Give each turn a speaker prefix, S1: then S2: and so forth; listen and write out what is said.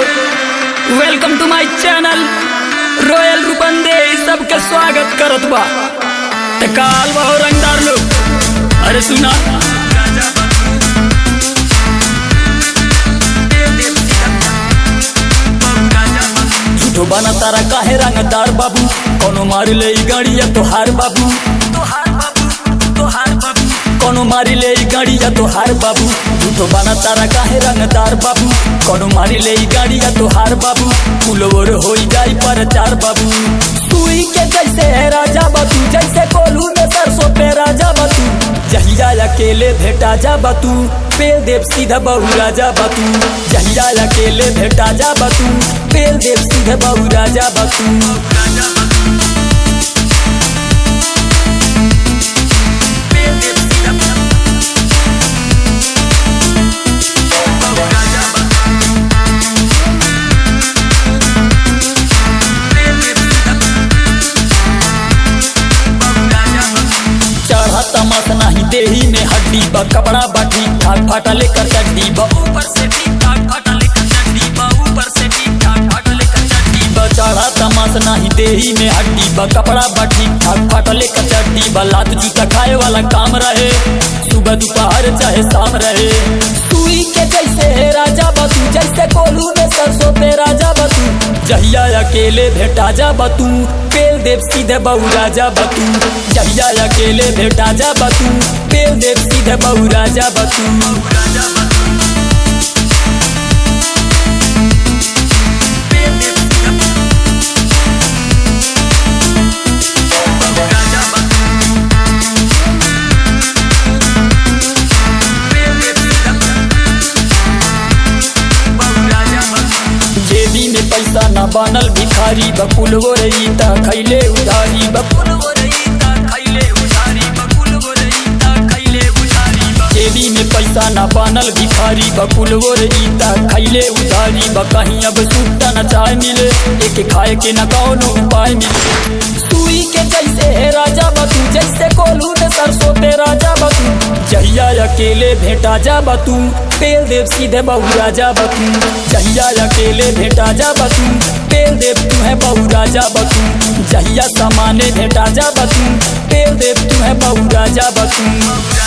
S1: लोग welcome to my channel royal Rupande सबके स्वागत करत बा ते काल बा रंगदार लोग अरे सुना झूठो बना तारा काहे रंगदार बाबू कोनो मार ले ई गाड़िया तोहार बाबू तोहार बाबू तोहार बाबू कोनो मारी ले ई गाड़िया तोहार बाबू झूठो बना तारा काहे रंगदार बाबू कोनो मारी ले ई गाड़िया तोहार बाबू फुलवर होई जाई पर चार बाबू सुई के जैसे है राजा बातू जैसे कोलू में सरसों पे राजा बातू जहिया अकेले भेटा जा बातू पेल देव सीधा बहु राजा बातू जहिया अकेले भेटा जा बातू पेल देव सीधा बहु राजा बातू चढ़ा तमाश नहीं देही में हड्डी बा कपड़ा बा ठीक ठाक फाटा लेकर चड्डी बा ऊपर से ठीक ठाक फाटा लेकर चड्डी बा ऊपर से ठीक ठाक फाटा लेकर चड्डी बा चढ़ा तमाश नहीं देही में हड्डी बा कपड़ा बा ठीक ठाक फाटा लेकर चड्डी बा लात जूता खाए वाला काम रहे सुबह दोपहर चाहे शाम रहे सुई के जैसे है राजा बतू जैसे कोलू में सरसों पे राजा बतू जहिया अकेले भेटा जा बतू पेल देव सीधे बहु राजा बतू जहिया अकेले भेटा जा बतू पेल देव सीधे बहु राजा बतू जेबी में पैसा न बनल भिखारी बकुल गो रईता खैले उधारी बकुल गो रईता खैले उधारी बकुल गो रईता खैले उधारी जेबी में पैसा न बनल भिखारी बकुल गो रईता खैले उधारी ब कहीं अब सूटा न चाय मिले एक खाए के न कौनो उपाय मिले सुई के जैसे है राजा बतू जैसे कोलू में सरसों पे राजा बतू जहिया अकेले भेटा जा बतू पेल देव सीधे बहु राजा बतू जहिया अकेले भेटा जा बतू पेल देव तू है बहु राजा बतू जहिया सामाने भेटा जा बतू पेल देव तू है बहु राजा बतू